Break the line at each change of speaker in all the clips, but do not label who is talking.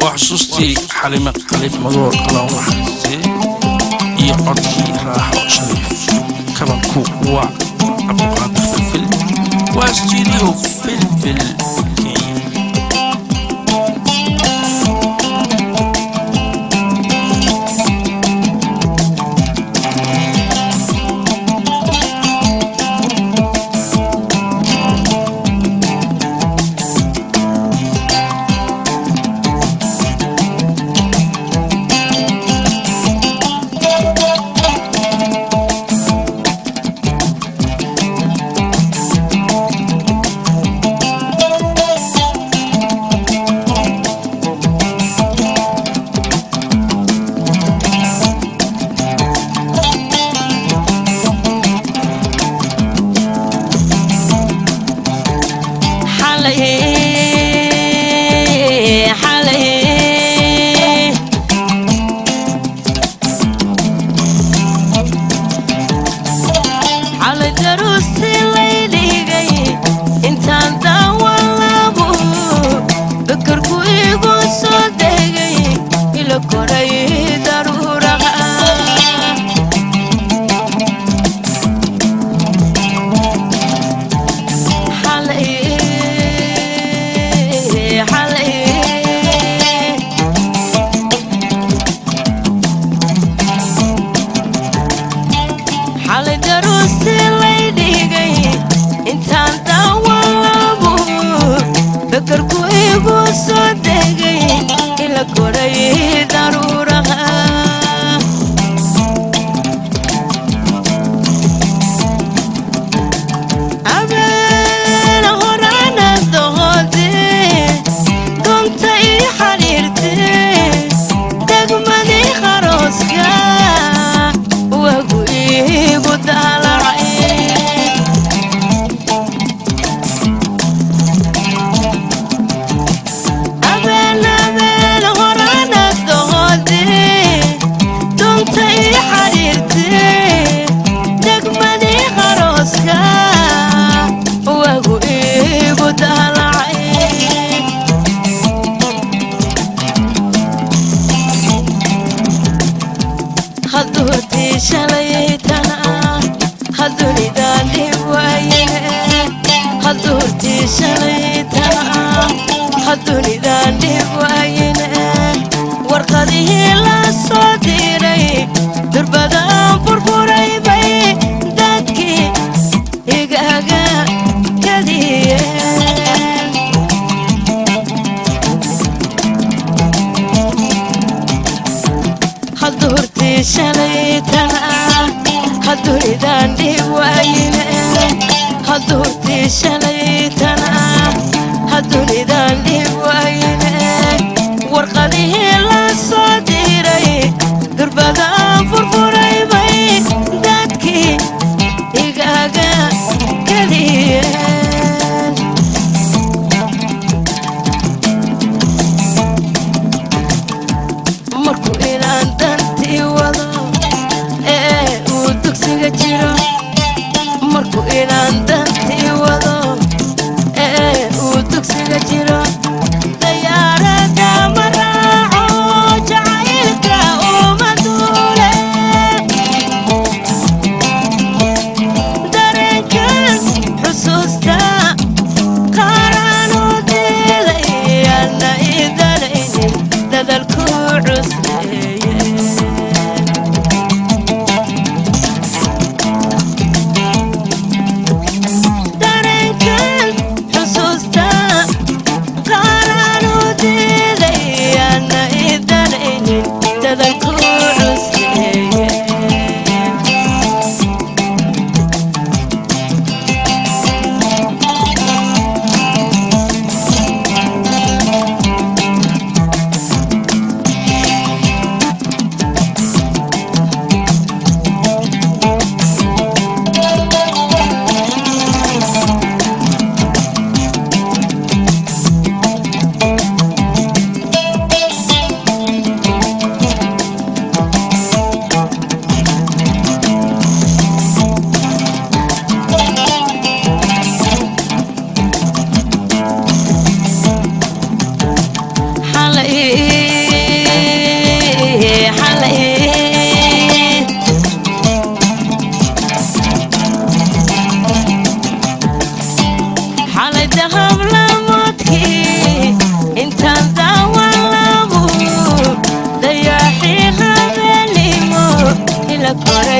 waa xusuustii xalime khaliif madoor allah u naxariistee iyo codkii raaxo shariif kabanku waa cabdiqaadir filfil waa studio filfil kenya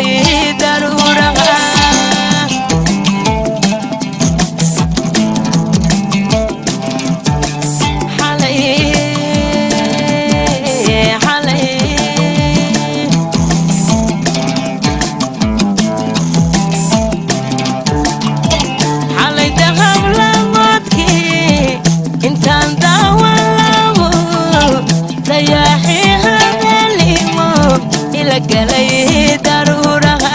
galay daruuraha xalay xalay xalay daqab lamoodkii intaan daawalaabo dayaaxii habeenimo ila galay daruuraha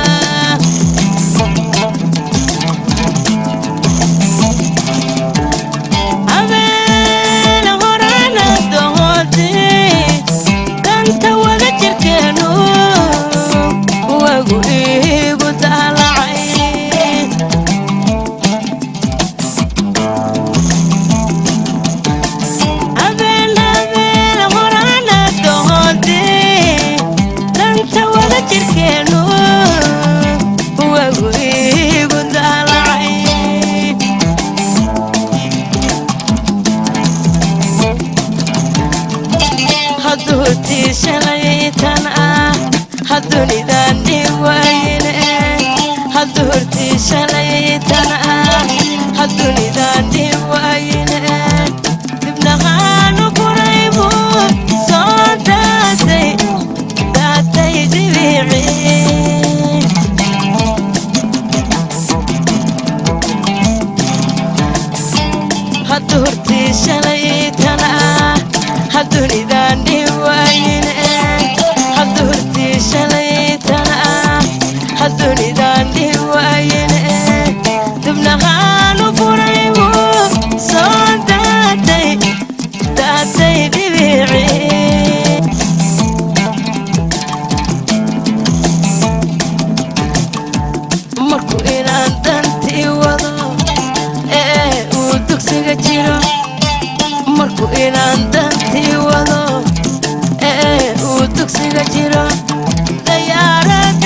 habeen horana dohoodee danta wada jirkeenu wagu iigu daalacay habeen habeen horana dohoodee danta wada jirkeenu wagu iigu daalacay hadduu tii shalaytan ah haddunidan dhiwayne hadduu tii shalaytan ah haddunidan dhiwayne dibnaqaanu furaybu soo daatay daatay dibici hadduu tii shalaytan ah haddunidan dhiwayne hadduu tii shalaytan ah haddunidan dhiwayne dibnaqaanu furaybu soo daatay daatay dhibici markuu inaan dantii wado ee uu dugsiga jiro markuu inaan dantii wado ee uu dugsiga jiro dayaarad